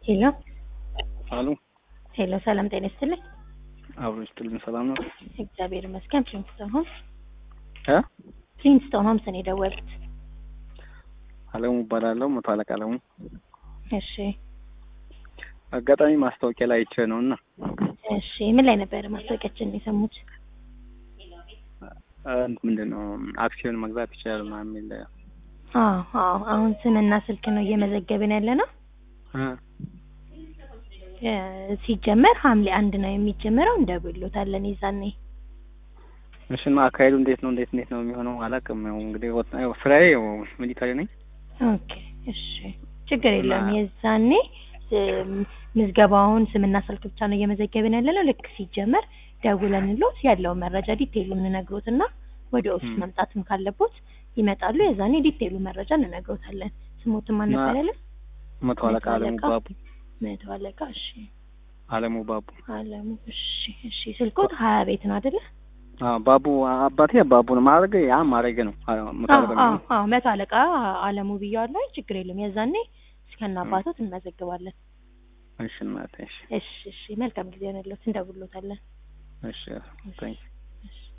ሄሎ አሉ ሄሎ፣ ሰላም ጤና ይስጥልኝ። አብሮ ይስጥልን። ሰላም ነው እግዚአብሔር ይመስገን። ፕሪንስቶን ሆምስ እ ፕሪንስቶን ሆምስ ነው የደወሉት። አለሙ እባላለሁ። መቶ አለቃ አለሙ። እሺ አጋጣሚ ማስታወቂያ ላይ አይቼ ነው እና እሺ፣ ምን ላይ ነበር ማስታወቂያችን የሰሙት? እ ምንድን ነው አክሲዮን መግዛት ይችላል ምናምን የሚል አዎ አዎ፣ አሁን ስምና ስልክ ነው እየመዘገብን ያለ ነው። እ እ ሲጀመር ሐምሌ አንድ ነው የሚጀምረው። እንደብሎታለን ይዛኔ እሺ እና አካሄዱ እንዴት ነው እንዴት እንዴት ነው የሚሆነው አላውቅም። ያው እንግዲህ ወጥ- ያው ስራዬ ያው ሚሊታሪ ነኝ። ኦኬ እሺ፣ ችግር የለውም። እና- የዛኔ እም፣ ምዝገባውን ስምና ስልክ ብቻ ነው እየመዘገብን ያለ ነው። ልክ ሲጀመር ደውለንሎት ያለውን መረጃ ዲቴይሉ እንነግሮትና ወደ ኦፊስ ም። መምጣትም ካለቦት ይመጣሉ። የዛኔ ዲቴይሉ መረጃ እንነግሮታለን። ስሞትም እና አልነበረልን መቶ አለቃ አለሙ ባቡ መቶ አለቃ እሺ፣ አለሙ ባቡ አለሙ እሺ፣ እሺ። ስልኮት ሀያ ቤት ነው አይደለ? አዎ ባቡ አባቴ ባቡ ነው ማድረግ ያ ማድረግ ነው አ- መቶ አዎ አለቃ አዎ ነው። አዎ፣ መቶ አለቃ አለሙ ብያዋለሁ። ችግር የለም። የዛኔ እስከና አባቶት እንመዘግባለን። እሺ እናቴ እሺ እሺ፣ እሺ። መልካም ጊዜ ሆነሎት። እንደውሎታለን። እሺ ታንክ